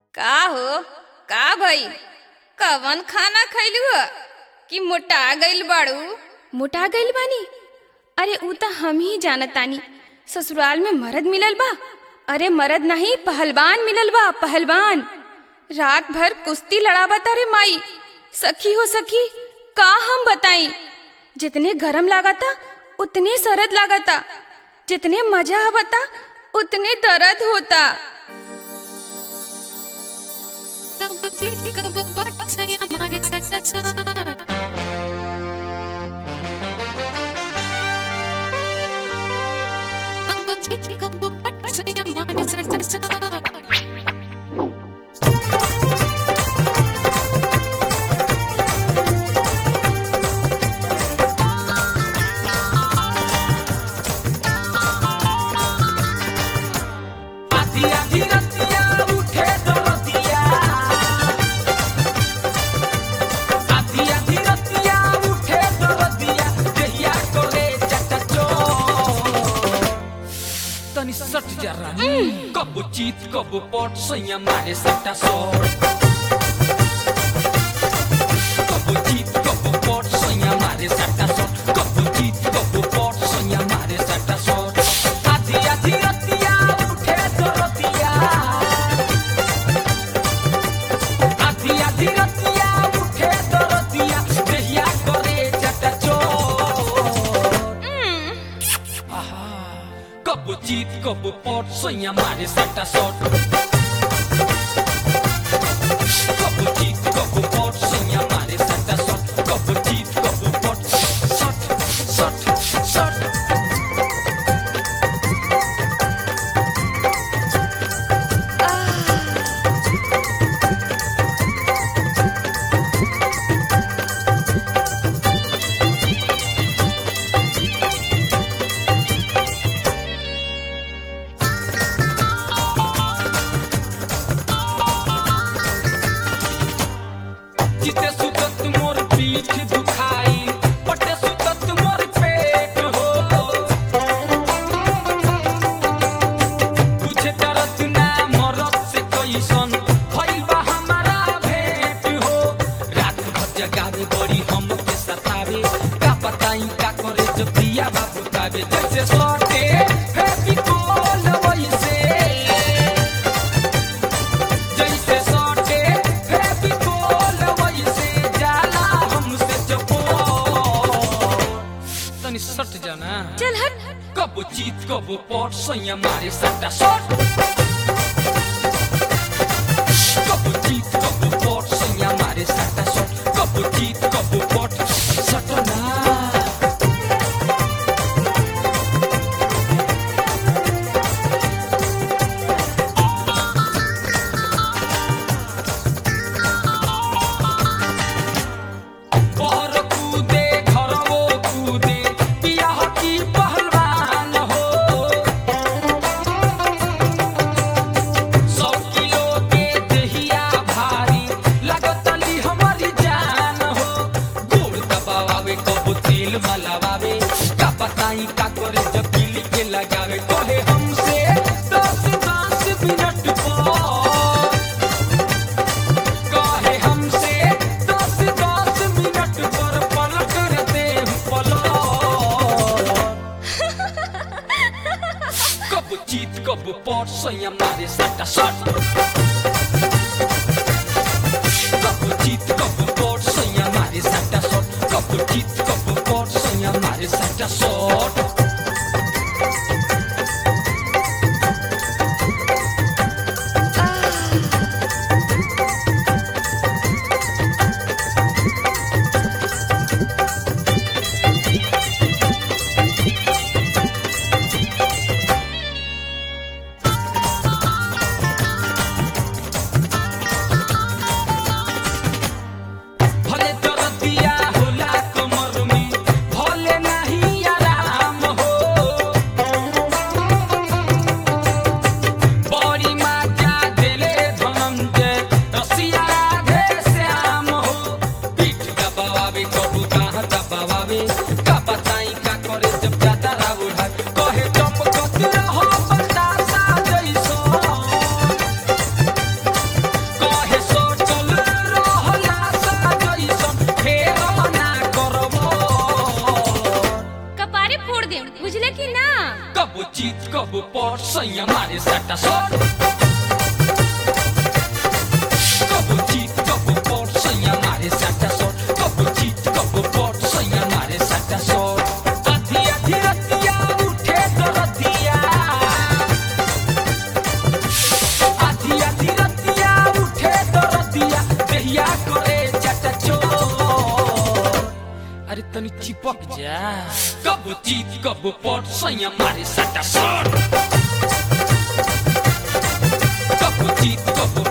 का हो का भई कवन खाना खैलू ह कि मोटा गइल बाड़ू मोटा गइल बानी अरे ऊ त हम ही जानत तानी ससुराल में मर्द मिलल बा अरे मर्द नहीं पहलवान मिलल बा पहलवान रात भर कुश्ती लड़ावत अरे माई सखी हो सखी का हम बताई जितने गरम लागता उतने सरद लागता जितने मजा आवता उतने दर्द होता आधी आधी रतिया उठे दरतिया आधी आधी रतिया उठे दरतिया देहिया कोले चटचो तनी सट जा रानी कब चीत कब पट सैया मारे सट्टा सोर कब चीत कब पट सैया मारे सट्टा सोर कब चीत कब पट सैया मारे सट्टा सोर आधी आधी रतिया उठे दरतिया आधी आधी रतिया उठे दरतिया देहिया करे चटचो कब जीत कब पट सैया मारे सट्टा शॉट कब जीत कब पट सैया मारे सट्टा शॉट कब जीत कब पट शॉट शॉट शॉट जिते सुतत मोर पीठ दुखाई पटे सुतत मोर पेट हो तुझे दर्द ना मरद से कैसन भइल बा हमारा भेंट हो रात भर जगावे बड़ी हम के सतावे का बताई का करे जब दिया बाबू तावे जैसे सटे फेविकोल वैसे जैसे सटे फेविकोल वैसे जाला हमसे चपोर तनी सट जाना चल हट कब जीत कब पट सैया मारे सट्टा शॉट कब जीत कब पट सैया मारे सट्टा शॉट कब जीत कब पट सटना बहर कूदे घरवो कूदे बियाह की पहलवान हो सौ किलो के देहिया भारी लगतली हमारी जान हो गोड़ दबावे कब तेल मलावे का बताई का करे जब किली के लगावे कहे हमसे दस दस मिनट पर कहे हमसे दस दस मिनट पर पल करते पलट कब जीत कब पट सैया मारे सट्टा शॉट कब जीत कब पट सैया मारे सट्टा शॉट कब जीत कब पट सैया मारे सट्टा शॉट चिपक जा कब चीत कब पट सैया मारे सटा सट कब चीत कब